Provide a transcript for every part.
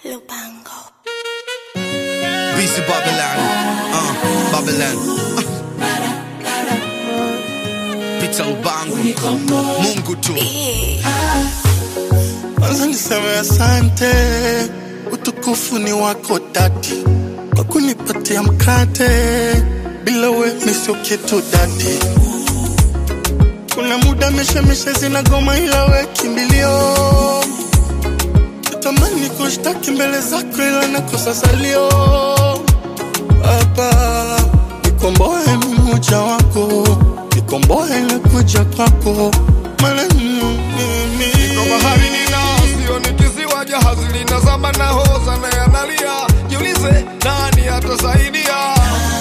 Lupango. BC Babylon, uh, Babylon. Pita Lubango, Mungu tu. Kwanza niseme asante, utukufu ni wako dadi, kwa kunipatia mkate, bila we mi sio kitu dadi. Kuna muda mishemishe zinagoma, ila we kimbilio. Natamani kushtaki mbele zako, ila nakosa salio. Baba, nikomboe mmoja wako, nikomboe na kuja kwako, maana mimi Niko bahari nina sio ni kisiwa jahazi linazama na hoza na yanalia jiulize nani atasaidia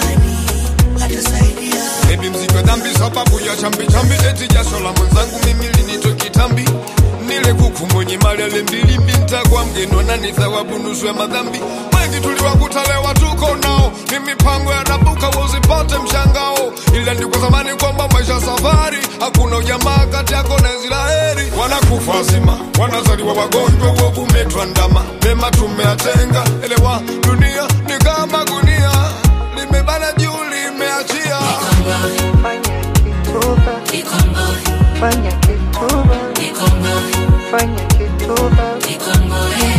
Baby mziko dhambi sababu ya chambi chambi eti jasho la mwenzangu mimi linitoe kitambi nile kuku mwenye mali ale mbili mbinta kwa mgeni wanani thawabu nusu ya madhambi wengi tuliwakuta leo tuko nao ni mipango ya nabuka usipate mshangao ila ni kwa zamani kwamba maisha safari hakuna ujamaa kati yako na Israeli wanakufa wazima wanazaliwa wagonjwa uovu umetwandama mema tumeatenga elewa dunia ni kama gunia limebana juu limeachia Fanya kituba, fanya kituba, fanya kituba.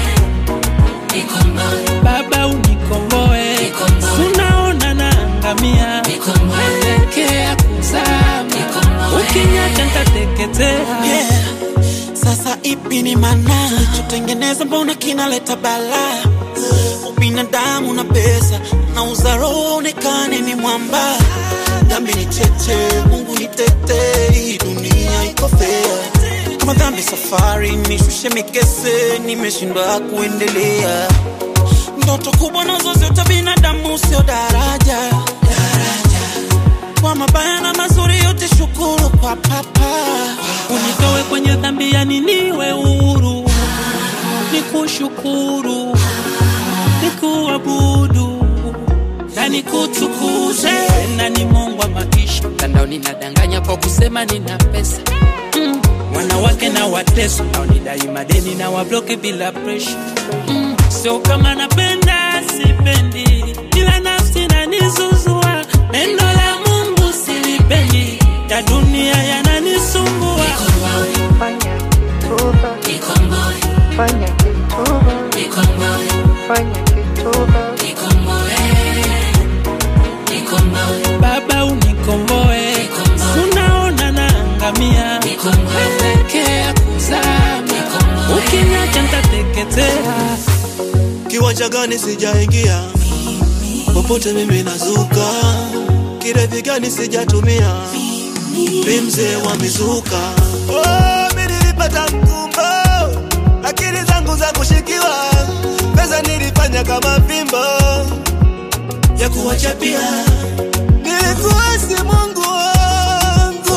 Baba unikomboe, unaona naangamia, naelekea kuzama, ukinyacha ntateketea. Yeah. Sasa ipi ni maana tulichotengeneza, mbona kinaleta balaa? Ubinadamu na pesa na uzaro onekane ni mwamba. Dhambi ni cheche, Mungu ni tete, hii dunia iko fair. Kama dhambi safari, nishushe mikese, nimeshindwa kuendelea. Ndoto kubwa nazo zote binadamu, sio daraja kwa mabaya na mazuri yote, shukuru kwa papa. Unitoe kwenye dhambi, yani niwe huru, nikushukuru, nikuabudu na nikutukuze. Na ni Mungu wa maisha, mtandaoni nadanganya kwa kusema nina pesa mm. Wanawake na wateso naonidai madeni na wabloke bila presha mm. Sio kama napenda sipendi, ila nafsi nanizuzua. Neno la Mungu silipendi, ya dunia yananisumbua. Fanya kituba, fanya kituba, fanya kituba. Baba unikomboe, unaona naangamia, naelekea kuzama, ukiniacha ntateketea. Kiwanja gani sijaingia, popote mimi nazuka, kirevi gani sijatumia, mi mzee wa mizuka. Oh, mi nilipata mkumbo, akili zangu za kushikiwa, pesa nilifanya kama fimbo ya kuwachapia, nilikuasi Mungu wangu,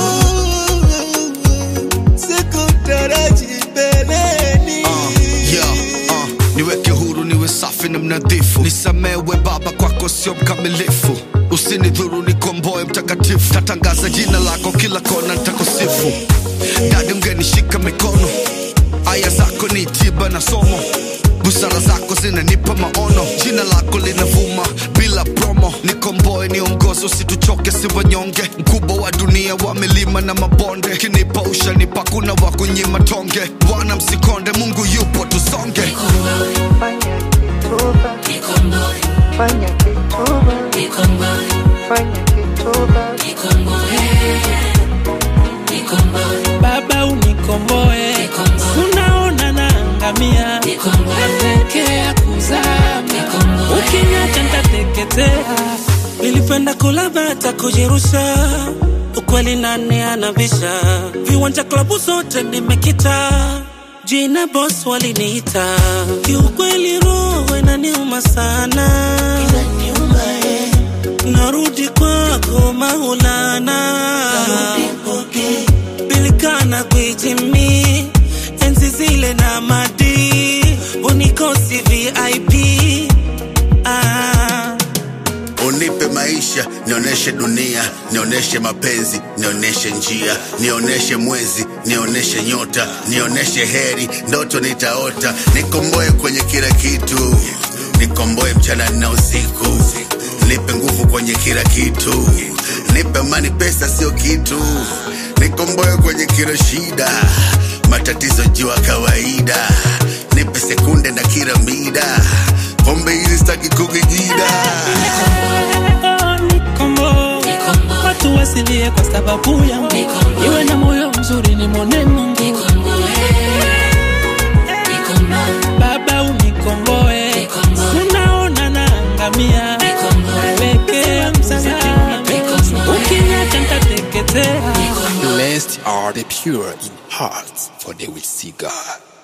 sikutaraji mbeleni Uh, yeah, uh, niweke huru niwe safi na mnadhifu nisamewe baba kwako sio mkamilifu usinidhuru nikomboe mtakatifu tatangaza jina lako kila kona ntakusifu dadi mgenishika mikono aya zako ni tiba na somo busara zako zinanipa maono jina lako linavuma bila promo nikomboe niongozo situchoke si wanyonge mkubwa wa dunia wa milima na mabonde kinipa ushanipa kuna wa kunyima tonge bwana msikonde mungu yupo tusonge Fanya kituba, fanya kituba, fanya kituba. Baba unikomboe, unaona naangamia, naelekea kuzama, ukiniacha ntateketea. Nilipenda kula bata kujirusha, ukweli nani anabisha? Viwanja klabu zote nimekita, jina boss waliniita. Kiukweli roho inaniuma sana, narudi kwako Maulana, bilikana kuijimi enzi zile na madi unikosi VIP ah. Unipe maisha, nionyeshe dunia, nionyeshe mapenzi, nionyeshe njia, nionyeshe mwezi, nioneshe nyota nioneshe heri ndoto nitaota nikomboe kwenye kila kitu nikomboe mchana na usiku nipe nguvu kwenye kila kitu nipe mani pesa sio kitu nikomboe kwenye kila shida matatizo jua kawaida nipe sekunde na kila mida pombe hizi staki kukigida Nikombo, watu wasilie kwa sababu yangu, iwe na moyo mzuri ni mwone Mungu. Baba unikomboe, unaona naangamia, nawekea msalaba, ukiniacha nitateketea. Blessed are the pure in heart, for they will see God.